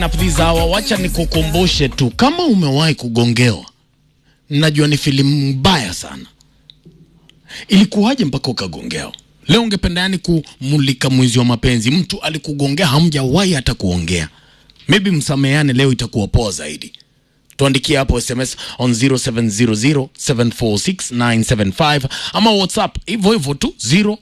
Please hawa, wacha nikukumbushe tu, kama umewahi kugongewa, najua ni filamu mbaya sana. Ilikuwaje mpaka ukagongewa? Leo ungependa yani kumulika mwizi wa mapenzi, mtu alikugongea, hamjawahi hata kuongea, maybe msameane, leo itakuwa poa zaidi. Tuandikie hapo SMS on 0700746975 ama WhatsApp hivyo hivyo tu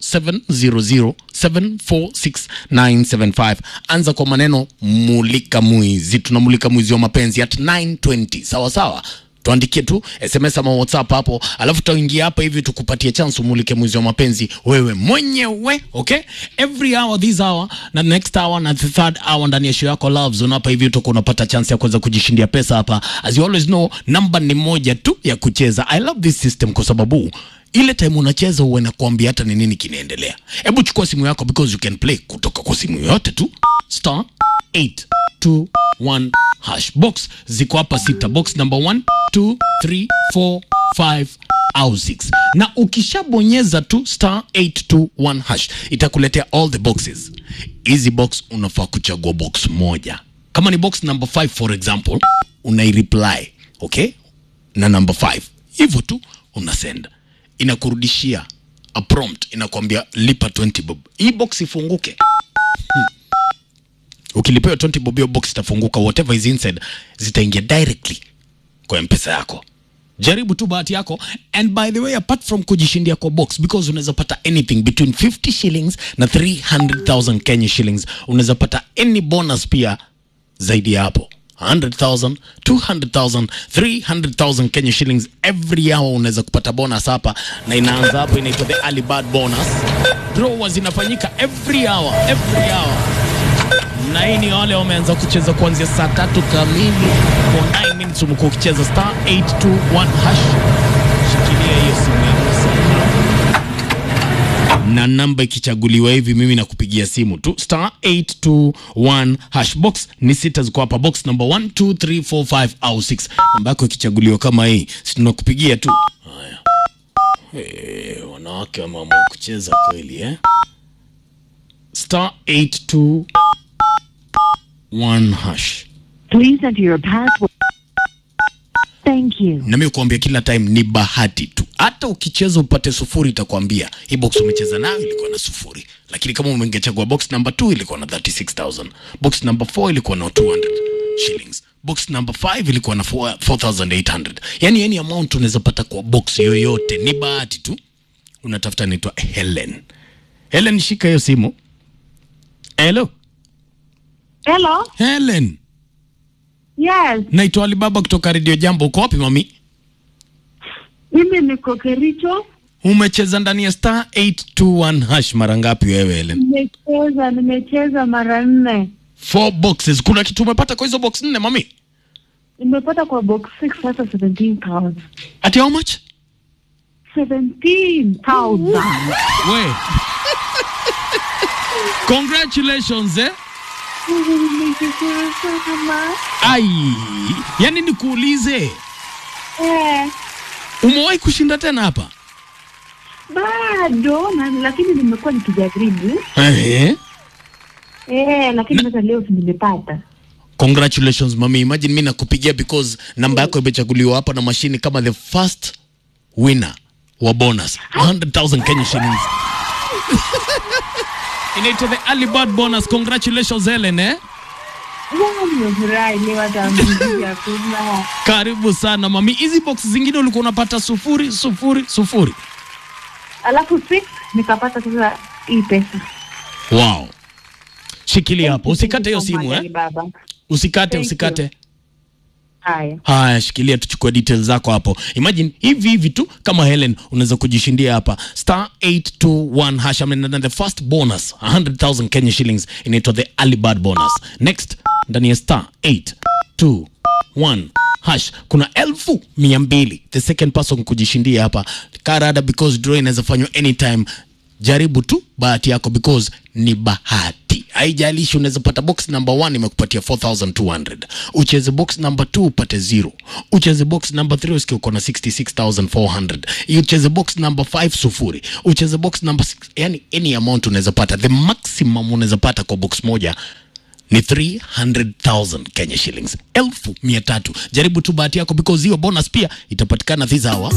0700746975. Anza kwa maneno mulika mwizi, tunamulika mwizi wa mapenzi at 920 sawa sawa. Tuandikie tu SMS ama WhatsApp hapo, alafu tutaingia hapa hivi tukupatie chance umulike mwizi wa mapenzi wewe mwenyewe, okay? Every hour this hour na next hour na the third hour ndani ya show yako Love Zone hapa hivi utakuwa unapata chance ya kuweza kujishindia pesa hapa. As you always know, namba ni moja tu ya kucheza. I love this system kwa sababu ile time unacheza huwa inakuambia hata ni nini kinaendelea. Hebu chukua simu yako because you can play kutoka kwa simu yoyote tu star 821 hash box ziko hapa sita box number 1 2 3 4 5 au 6 na ukishabonyeza tu star 821 hash itakuletea all the boxes hizi box unafaa kuchagua box moja kama ni box number 5 for example unaireply okay na number 5 hivyo tu unasenda inakurudishia a prompt inakwambia lipa 20 bob hii box ifunguke ukilipewa 20 bob hiyo box itafunguka whatever is inside zitaingia directly kwa mpesa yako jaribu tu bahati yako and by the way apart from kujishindia kwa box because unaweza pata anything between 50 shillings na 300000 kenya shillings unaweza pata any bonus pia zaidi ya hapo 100,000, 200,000, 300,000 Kenya shillings every hour unaweza kupata bonus hapa, na inaanza hapo, inaitwa the early bird bonus. Draw zinafanyika every hour, every hour na hii ni wale wameanza kucheza kuanzia saa tatu kamili for 9 minutes. Umekuwa ukicheza star 821 hash, shikilia hiyo simu yako sana, na namba ikichaguliwa hivi, mimi nakupigia simu tu star 821 hash. Box ni sita ziko hapa, box number 1 2 3 4 5 au 6. Namba yako ikichaguliwa kama hii, si tunakupigia tu. Haya, eh, wanawake wameamua kucheza kweli eh? star 821 one hash. Please enter your password. Thank you. Na mimi kuambia kila time ni bahati tu. Hata ukicheza upate sufuri itakwambia hii box umecheza nayo ilikuwa na sufuri. Lakini kama umengechagua box number 2 ilikuwa na 36000. Box number 4 ilikuwa na 200 shillings. Box number 5 ilikuwa na 4 4800. Yaani any amount unaweza pata kwa box yoyote. Ni bahati tu. Unatafuta naitwa Helen. Helen, shika hiyo simu. Hello. Hello. Helen. Yes, Naitwa Alibaba kutoka Radio Jambo. Uko wapi mami? mimi niko Kericho. Umecheza ndani ya star 821 hash mara ngapi wewe Helen? Nimecheza, nimecheza mara nne. Four boxes. Kuna kitu umepata kwa hizo box nne mami? Nimepata kwa box 6 sasa 17,000. Ati how much? 17,000. We. Congratulations eh? Nimeshukuru sana. Ai. Yaani nikuulize, Eh, umewahi kushinda tena hapa? bado na lakini nimekuwa nikijaribu. Eh. Eh, lakini sasa leo si nimepata. Congratulations mami. Imagine mimi nakupigia because namba yako imechaguliwa hapa na mashini kama the first winner wa bonus 100,000 Kenya shillings. Inaitwa the early bird bonus. Congratulations Helen eh? Wow, nimefurahi leo hata mziki hakuna. Karibu sana mami. Hizi box zingine ulikuwa unapata sufuri sufuri sufuri. Alafu 6 nikapata sasa hii pesa. Wow. Shikilia hapo, usikate hiyo simu eh? Baba. Usikate, Thank usikate. Haya. Haya, shikilia tuchukue details zako hapo. Imagine hivi hivi tu kama Helen unaweza kujishindia hapa star 821 hash I mean, the first bonus 100,000 Kenya shillings inaitwa the early bird bonus. Next ndani ya star 821 hash kuna elfu mia mbili the second person kujishindia hapa karada because draw inaweza fanywa anytime jaribu tu bahati yako because ni bahati haijalishi unaweza pata box number 1 imekupatia 4200 ucheze box number 2 upate 0 ucheze box number 3 usikie uko na 66400 ucheze box number 5 sufuri ucheze box number 6 yani any amount unaweza pata the maximum unaweza pata kwa box moja ni 300,000 Kenya shillings, elfu mia tatu. Jaribu tu bahati yako because hiyo bonus pia itapatikana this hour